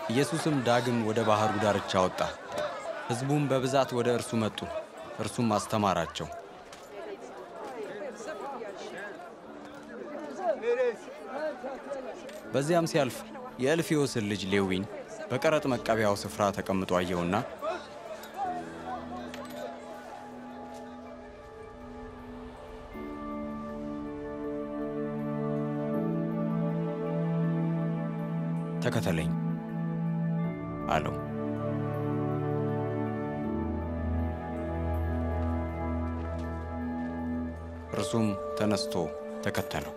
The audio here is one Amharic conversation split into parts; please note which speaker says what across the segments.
Speaker 1: ኢየሱስም ዳግም ወደ ባሕሩ ዳርቻ ወጣ። ሕዝቡም በብዛት ወደ እርሱ መጡ፣ እርሱም አስተማራቸው። በዚያም ሲያልፍ የእልፍዮስን ልጅ ሌዊን በቀረጥ መቀበያው ስፍራ ተቀምጦ አየውና ተከተለኝ አለው። እርሱም ተነስቶ ተከተለው።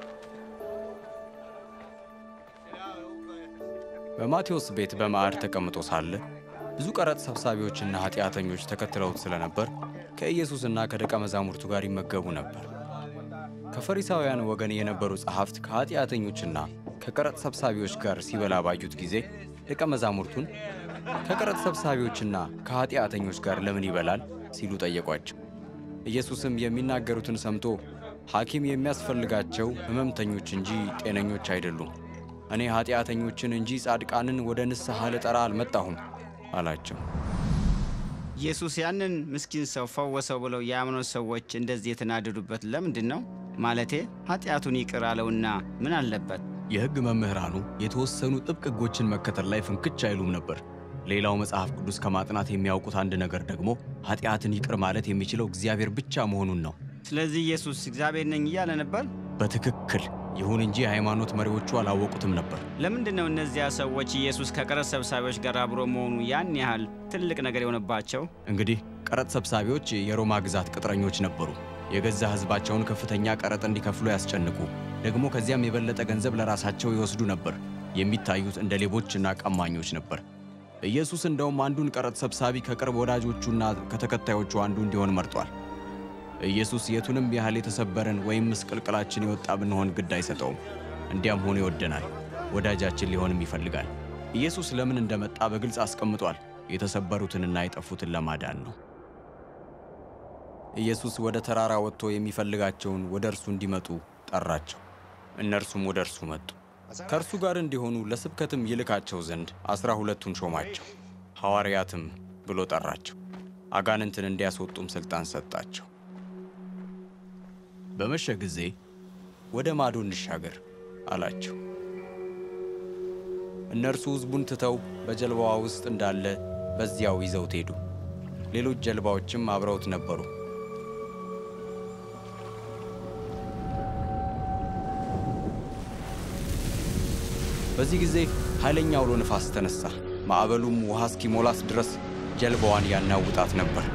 Speaker 1: በማቴዎስ ቤት በማዕድ ተቀምጦ ሳለ ብዙ ቀረጥ ሰብሳቢዎችና ኃጢአተኞች ተከትለውት ስለነበር ከኢየሱስና ከደቀ መዛሙርቱ ጋር ይመገቡ ነበር። ከፈሪሳውያን ወገን የነበሩ ጸሐፍት ከኃጢአተኞችና ከቀረጥ ሰብሳቢዎች ጋር ሲበላ ባዩት ጊዜ ደቀ መዛሙርቱን ከቀረጥ ሰብሳቢዎችና ከኃጢአተኞች ጋር ለምን ይበላል ሲሉ ጠየቋቸው። ኢየሱስም የሚናገሩትን ሰምቶ ሐኪም የሚያስፈልጋቸው ሕመምተኞች እንጂ ጤነኞች አይደሉም፣ እኔ ኃጢአተኞችን እንጂ ጻድቃንን ወደ ንስሐ ልጠራ አልመጣሁም አላቸው።
Speaker 2: ኢየሱስ ያንን ምስኪን ሰው ፈወሰው ብለው የአምኖት ሰዎች እንደዚህ የተናደዱበት ለምንድን ነው? ማለቴ ኃጢአቱን ይቅር አለውና ምን አለበት?
Speaker 1: የሕግ መምህራኑ የተወሰኑ ጥብቅ ሕጎችን መከተል ላይ ፍንክች አይሉም ነበር። ሌላው መጽሐፍ ቅዱስ ከማጥናት የሚያውቁት አንድ ነገር ደግሞ ኃጢአትን ይቅር ማለት የሚችለው እግዚአብሔር ብቻ መሆኑን ነው።
Speaker 2: ስለዚህ ኢየሱስ እግዚአብሔር ነኝ እያለ ነበር።
Speaker 1: በትክክል ይሁን እንጂ የሃይማኖት መሪዎቹ አላወቁትም ነበር።
Speaker 2: ለምንድን ነው እነዚያ ሰዎች ኢየሱስ ከቀረጥ ሰብሳቢዎች ጋር አብሮ መሆኑ ያን ያህል ትልቅ ነገር የሆነባቸው?
Speaker 1: እንግዲህ ቀረጥ ሰብሳቢዎች የሮማ ግዛት ቅጥረኞች ነበሩ። የገዛ ሕዝባቸውን ከፍተኛ ቀረጥ እንዲከፍሉ ያስጨንቁ፣ ደግሞ ከዚያም የበለጠ ገንዘብ ለራሳቸው ይወስዱ ነበር። የሚታዩት እንደ ሌቦችና ቀማኞች ነበር። ኢየሱስ እንደውም አንዱን ቀረጥ ሰብሳቢ ከቅርብ ወዳጆቹና ከተከታዮቹ አንዱ እንዲሆን መርጧል። ኢየሱስ የቱንም ያህል የተሰበረን ወይም ምስቅልቅላችን የወጣ ብንሆን ግድ አይሰጠውም። እንዲያም ሆኖ ይወደናል፣ ወዳጃችን ሊሆንም ይፈልጋል። ኢየሱስ ለምን እንደመጣ በግልጽ አስቀምጧል። የተሰበሩትንና የጠፉትን ለማዳን ነው። ኢየሱስ ወደ ተራራ ወጥቶ የሚፈልጋቸውን ወደ እርሱ እንዲመጡ ጠራቸው። እነርሱም ወደ እርሱ መጡ። ከእርሱ ጋር እንዲሆኑ ለስብከትም ይልካቸው ዘንድ አስራ ሁለቱን ሾማቸው። ሐዋርያትም ብሎ ጠራቸው። አጋንንትን እንዲያስወጡም ሥልጣን ሰጣቸው። በመሸ ጊዜ ወደ ማዶ እንሻገር አላቸው። እነርሱ ሕዝቡን ትተው በጀልባዋ ውስጥ እንዳለ በዚያው ይዘውት ሄዱ። ሌሎች ጀልባዎችም አብረውት ነበሩ። በዚህ ጊዜ ኃይለኛ አውሎ ነፋስ ተነሳ። ማዕበሉም ውሃ እስኪሞላት ድረስ ጀልባዋን ያናውጣት ነበር።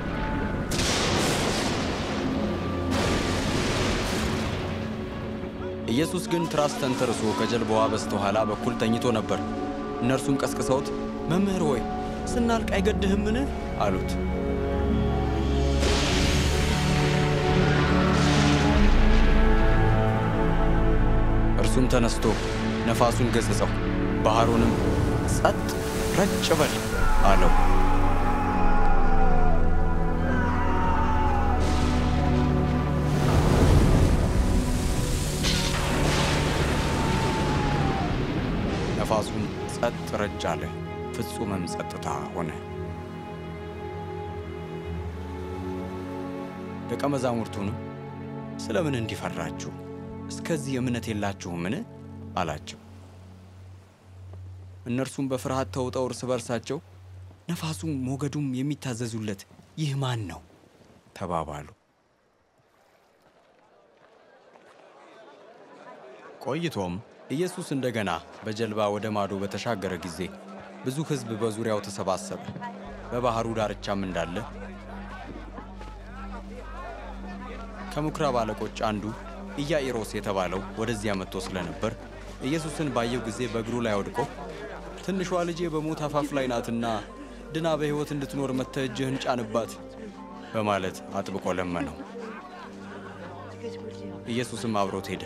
Speaker 1: ኢየሱስ ግን ትራስ ተንተርሶ ከጀልባዋ በስተኋላ በኩል ተኝቶ ነበር። እነርሱም ቀስቅሰውት መምህር ሆይ ስናልቅ አይገድህምን? አሉት። እርሱም ተነስቶ ነፋሱን ገሠጸው፣ ባሕሩንም ጸጥ ረጭ በል አለው። ነፋሱም ጸጥ ረጭ አለ፣ ፍጹምም ጸጥታ ሆነ። ደቀ መዛሙርቱንም ስለምን እንዲፈራችሁ እስከዚህ እምነት የላችሁምን? አላቸው። እነርሱም በፍርሃት ተውጠው እርስ በርሳቸው ነፋሱም ሞገዱም የሚታዘዙለት ይህ ማን ነው? ተባባሉ። ቆይቶም ኢየሱስ እንደገና በጀልባ ወደ ማዶ በተሻገረ ጊዜ ብዙ ሕዝብ በዙሪያው ተሰባሰበ። በባሕሩ ዳርቻም እንዳለ ከምኵራብ አለቆች አንዱ ኢያኢሮስ የተባለው ወደዚያ መጥቶ ስለነበር ኢየሱስን ባየው ጊዜ በእግሩ ላይ ወድቆ ትንሿ ልጄ በሞት አፋፍ ላይ ናትና ድና በሕይወት እንድትኖር መጥተህ እጅህን ጫንባት በማለት አጥብቆ ለመነው። ኢየሱስም አብሮት ሄደ።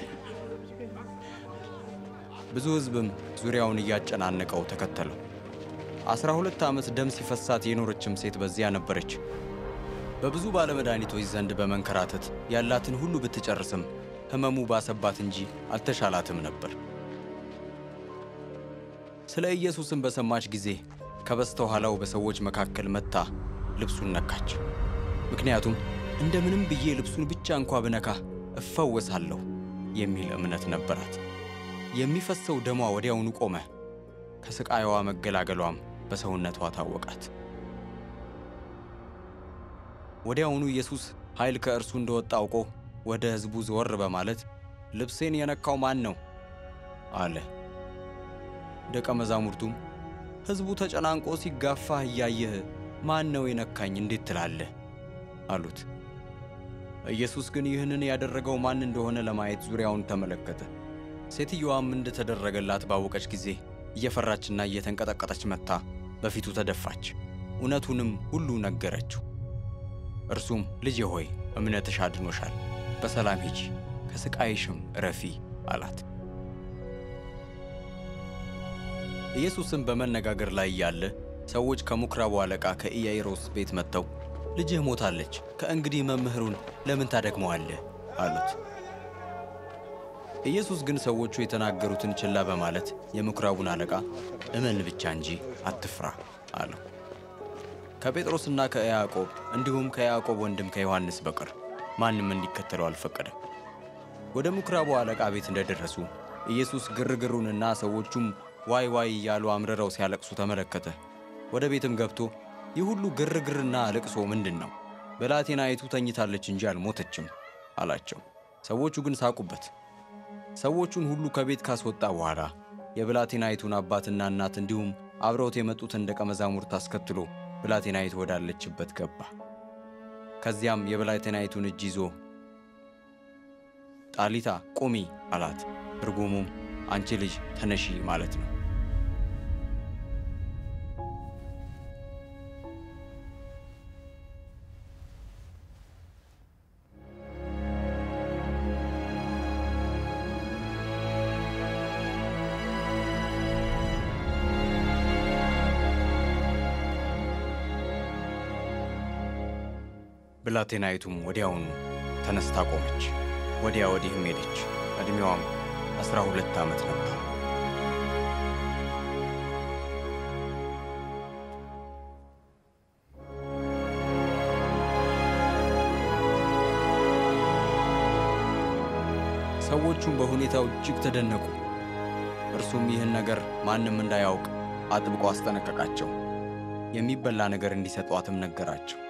Speaker 1: ብዙ ሕዝብም ዙሪያውን እያጨናነቀው ተከተለው። አስራ ሁለት ዓመት ደም ሲፈሳት የኖረችም ሴት በዚያ ነበረች። በብዙ ባለመድኃኒቶች ዘንድ በመንከራተት ያላትን ሁሉ ብትጨርስም ሕመሙ ባሰባት እንጂ አልተሻላትም ነበር። ስለ ኢየሱስም በሰማች ጊዜ ከበስተኋላው በሰዎች መካከል መጥታ ልብሱን ነካች። ምክንያቱም እንደምንም ብዬ ልብሱን ብቻ እንኳ ብነካ እፈወሳለሁ የሚል እምነት ነበራት። የሚፈሰው ደሟ ወዲያውኑ ቆመ። ከስቃይዋ መገላገሏም በሰውነቷ ታወቃት። ወዲያውኑ ኢየሱስ ኃይል ከእርሱ እንደወጣ አውቆ ወደ ሕዝቡ ዘወር በማለት ልብሴን የነካው ማን ነው አለ። ደቀ መዛሙርቱም ሕዝቡ ተጨናንቆ ሲጋፋህ እያየህ ማን ነው የነካኝ እንዴት ትላለህ? አሉት። ኢየሱስ ግን ይህንን ያደረገው ማን እንደሆነ ለማየት ዙሪያውን ተመለከተ። ሴትየዋም እንደተደረገላት ባወቀች ጊዜ እየፈራችና እየተንቀጠቀጠች መጥታ በፊቱ ተደፋች። እውነቱንም ሁሉ ነገረችው። እርሱም ልጄ ሆይ እምነትሽ አድኖሻል፣ በሰላም ሂጂ፣ ከሥቃይሽም እረፊ አላት። ኢየሱስም በመነጋገር ላይ እያለ ሰዎች ከምኵራቡ አለቃ ከኢያኢሮስ ቤት መጥተው ልጅህ ሞታለች፣ ከእንግዲህ መምህሩን ለምን ታደክመዋለህ? አሉት። ኢየሱስ ግን ሰዎቹ የተናገሩትን ችላ በማለት የምኵራቡን አለቃ እመን ብቻ እንጂ አትፍራ አለው። ከጴጥሮስና ከያዕቆብ እንዲሁም ከያዕቆብ ወንድም ከዮሐንስ በቀር ማንም እንዲከተለው አልፈቀደም። ወደ ምኵራቡ አለቃ ቤት እንደደረሱ ኢየሱስ ግርግሩንና ሰዎቹም ዋይ ዋይ እያሉ አምርረው ሲያለቅሱ ተመለከተ። ወደ ቤትም ገብቶ ይህ ሁሉ ግርግርና ልቅሶ ምንድን ነው? ብላቴናይቱ ተኝታለች እንጂ አልሞተችም አላቸው። ሰዎቹ ግን ሳቁበት። ሰዎቹን ሁሉ ከቤት ካስወጣ በኋላ የብላቴናይቱን አባትና እናት እንዲሁም አብረውት የመጡትን ደቀ መዛሙርት አስከትሎ ብላቴናይቱ ወዳለችበት ገባ። ከዚያም የብላቴናይቱን እጅ ይዞ ጣሊታ ቁሚ አላት። ትርጉሙም አንቺ ልጅ ተነሺ ማለት ነው። ብላቴናይቱም ወዲያውኑ ተነስታ ቆመች፣ ወዲያ ወዲህም ሄደች። ዕድሜዋም አስራ ሁለት ዓመት ነበር። ሰዎቹም በሁኔታው እጅግ ተደነቁ። እርሱም ይህን ነገር ማንም እንዳያውቅ አጥብቆ አስጠነቀቃቸው። የሚበላ ነገር እንዲሰጧትም ነገራቸው።